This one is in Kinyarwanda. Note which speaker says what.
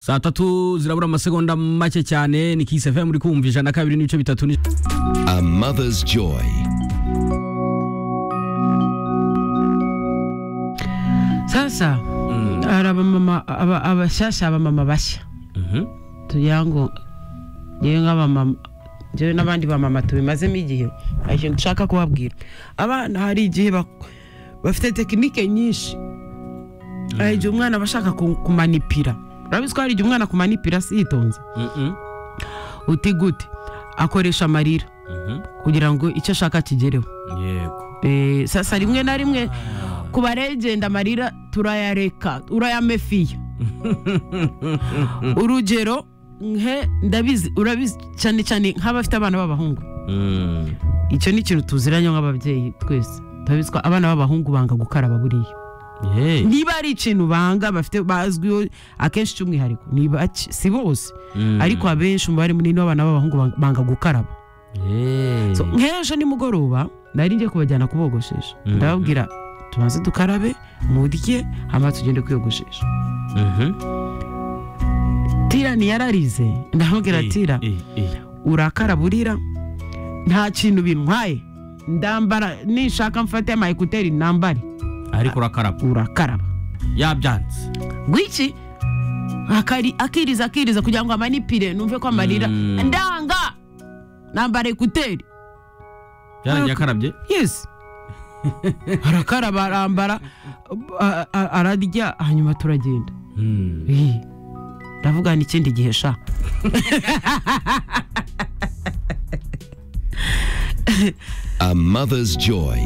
Speaker 1: saa tatu zirabura amasegonda make cyane ni kisi fm uri kumva ijana na kabiri n'ibice bitatu ni-
Speaker 2: A mother's joy.
Speaker 3: sasa hari abamama aba- abashyashya abamama bashya
Speaker 1: Mhm.
Speaker 3: tugira ngo yewe nk'abamama njyewe n'abandi bamama tubimazemo igihe hari ikintu dushaka kubabwira abana hari igihe bak- bafite tekinike nyinshi hari igihe umwana aba ashaka ku- kumanipira urabizi ko hari igihe umwana akumanipira siyitonze
Speaker 1: Mhm.
Speaker 3: uti gute akoresha amarira
Speaker 1: Mhm.
Speaker 3: kugira ngo icyo ashaka kigereho
Speaker 1: yego
Speaker 3: Eh, sasa rimwe na rimwe ku baregenda amarira turayareka urayamefiya urugero nke ndabizi urabizi cyane cyane nk'abafite abana b'abahungu
Speaker 1: Mm.
Speaker 3: icyo ni ikintu tuziranye nk'ababyeyi twese turabizi ko abana b'abahungu banga gukaraba buriya
Speaker 1: Yeah.
Speaker 3: niba ari ikintu banga bafite bazwiho akenshi cy'umwihariko ni bake si bose
Speaker 1: Mm.
Speaker 3: ariko abenshi umubare munini w'abana b'abahungu banga- banga gukaraba
Speaker 1: Yeah.
Speaker 3: So, nk'ejo nimugoroba nari ngiye kubajyana kubogoshesha
Speaker 1: Mhm.
Speaker 3: ndababwira tubanze dukarabe murye hanyuma tugende kwiyogoshesha
Speaker 1: Mhm.
Speaker 3: tira ntiyararize ndamubwira
Speaker 1: Eh,
Speaker 3: tira
Speaker 1: eh, eh.
Speaker 3: urakara burira nta kintu bintwaye ndambara nishaka mfate ama ekuteri nambare
Speaker 1: ariko urakaraba
Speaker 3: urakaraba
Speaker 1: yabyanze
Speaker 3: gwiki akari akiriza akiriza kugira ngo amanipire numve ko amarira
Speaker 1: Mm.
Speaker 3: ndanga nambara ekuteri
Speaker 1: yarangiye akarabye
Speaker 3: yes arakaraba arambara a- a- ararya hanyuma turagenda
Speaker 1: Mm.
Speaker 3: Ih, ndavuga n'ikindi gihe sha
Speaker 2: A mother's joy.